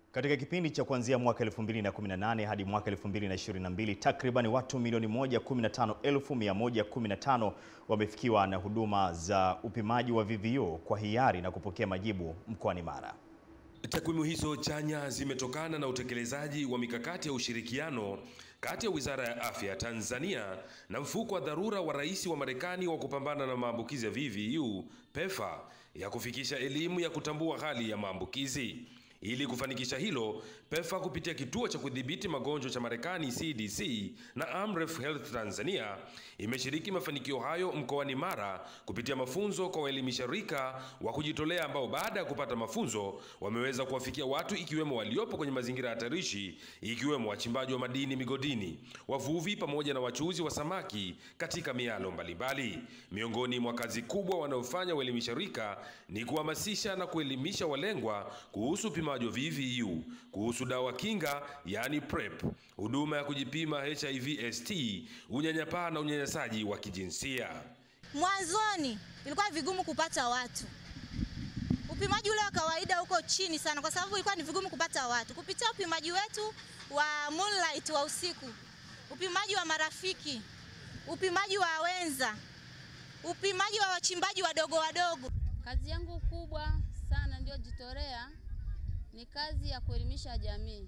Katika kipindi cha kuanzia mwaka 2018 hadi mwaka 2022, takriban watu milioni 115,115 wamefikiwa na huduma za upimaji wa VVU kwa hiari na kupokea majibu mkoani Mara. Takwimu hizo chanya zimetokana na utekelezaji wa mikakati ya ushirikiano kati ya Wizara ya Afya ya Tanzania na mfuko wa dharura wa Rais wa Marekani wa kupambana na maambukizi ya VVU PEPFAR ya kufikisha elimu ya kutambua hali ya maambukizi. Ili kufanikisha hilo, PEPFAR kupitia kituo cha kudhibiti magonjwa cha Marekani CDC na Amref Health Tanzania imeshiriki mafanikio hayo mkoani Mara kupitia mafunzo kwa waelimisha rika wa kujitolea ambao baada ya kupata mafunzo wameweza kuwafikia watu ikiwemo waliopo kwenye mazingira hatarishi ikiwemo wachimbaji wa madini migodini, wavuvi pamoja na wachuuzi wa samaki katika mialo mbalimbali. Miongoni mwa kazi kubwa wanaofanya waelimisha rika ni kuhamasisha na kuelimisha walengwa kuhusu upimaji wa VVU, kuhusu dawa kinga yani PrEP, huduma ya kujipima HIV ST, unyanyapaa na unyanyasaji wa kijinsia. Mwanzoni ilikuwa vigumu kupata watu, upimaji ule wa kawaida uko chini sana, kwa sababu ilikuwa ni vigumu kupata watu. Kupitia upimaji wetu wa Moonlight wa usiku, upimaji wa marafiki, upimaji wa wenza, upimaji wa wachimbaji wadogo wadogo. Kazi yangu kubwa sana ndio jitolea ni kazi ya kuelimisha jamii.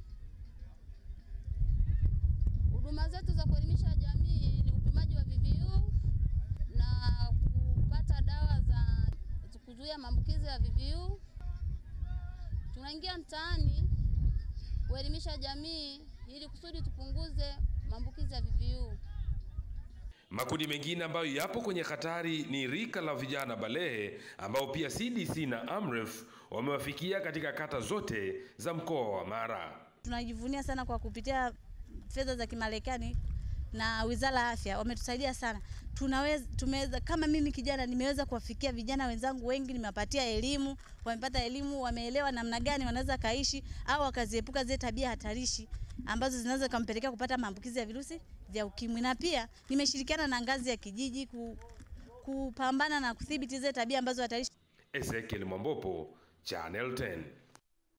Huduma zetu za kuelimisha jamii ni upimaji wa VVU na kupata dawa za kuzuia maambukizi ya VVU. Tunaingia mtaani kuelimisha jamii ili kusudi tupunguze maambukizi ya VVU. Makundi mengine ambayo yapo kwenye hatari ni rika la vijana balehe ambao pia CDC na Amref wamewafikia katika kata zote za mkoa wa Mara. Tunajivunia sana kwa kupitia fedha za Kimarekani na Wizara ya Afya wametusaidia sana. Tunaweza tumeweza, kama mimi kijana nimeweza kuwafikia vijana wenzangu wengi, nimewapatia elimu, wamepata elimu, wameelewa namna gani wanaweza kaishi au wakaziepuka zile tabia hatarishi ambazo zinaweza kumpelekea kupata maambukizi ya virusi vya ukimwi, na pia nimeshirikiana na ngazi ya kijiji ku, kupambana na kudhibiti zile tabia ambazo hatarishi. Ezekiel Mwambopo, Channel 10.